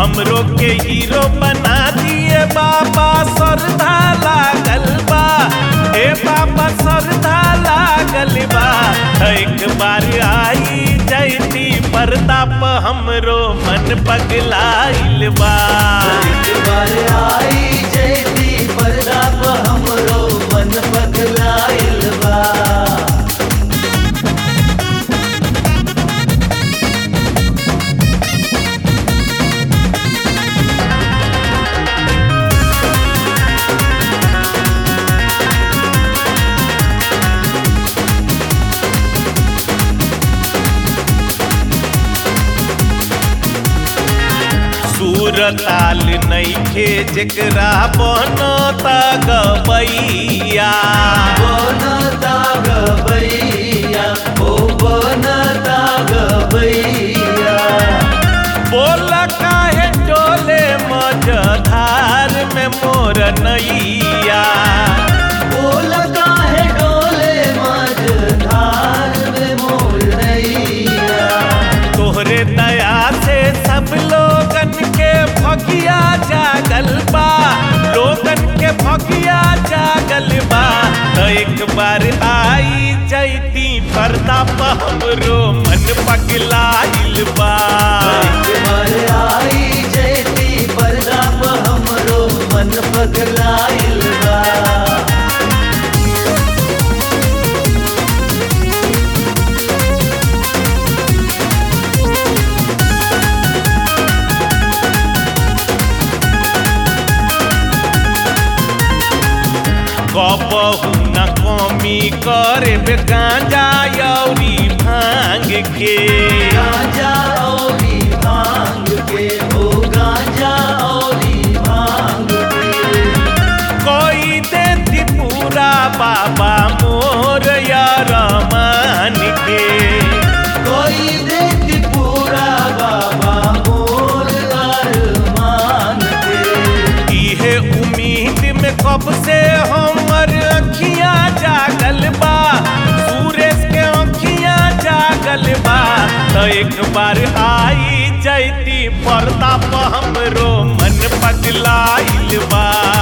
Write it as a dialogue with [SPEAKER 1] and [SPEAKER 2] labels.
[SPEAKER 1] हमरो के हीरो बना दिए बाबा श्रद्धा लागल बा ए बाबा श्रद्धा लागल बा एक बार आई जैती पर्दा प हमरो मन पगलाइल बा
[SPEAKER 2] एक बार आई जयती पर्दा प हमरो मन पगलाइल बा
[SPEAKER 1] सूरताल नइखे जेकरा बनता गबैया
[SPEAKER 2] बनता गबैया ओ बनता गबैया
[SPEAKER 1] बोल काहे डोले मझधार में मोर नैया
[SPEAKER 2] बोल काहे डोले मझधार में मोर नैया
[SPEAKER 1] तोहरे दया से सब लोगन के भगिया जागल बा लोगन के भगिया जागल बा तो एक बार आई जैती पर्दा प हमरो मन पगलाइल बा
[SPEAKER 2] एक बार आई जयती पर्दा प हमरो मन पगलाइल बा
[SPEAKER 1] कबहू न कमी करे बे गांजा यौरी भांग के
[SPEAKER 2] गांजा औरी भांग के हो गांजा औरी भांग के
[SPEAKER 1] कोई देती पूरा बाबा मोर यार मान के
[SPEAKER 2] कोई देती पूरा बाबा मोर अरमान के
[SPEAKER 1] इहे उम्मीद में कब से हमर अखियां जागल बा सूरज के अखियां जागल बा तो एक बार आई जैती पर्दा प हमरो मन पगलाइल बा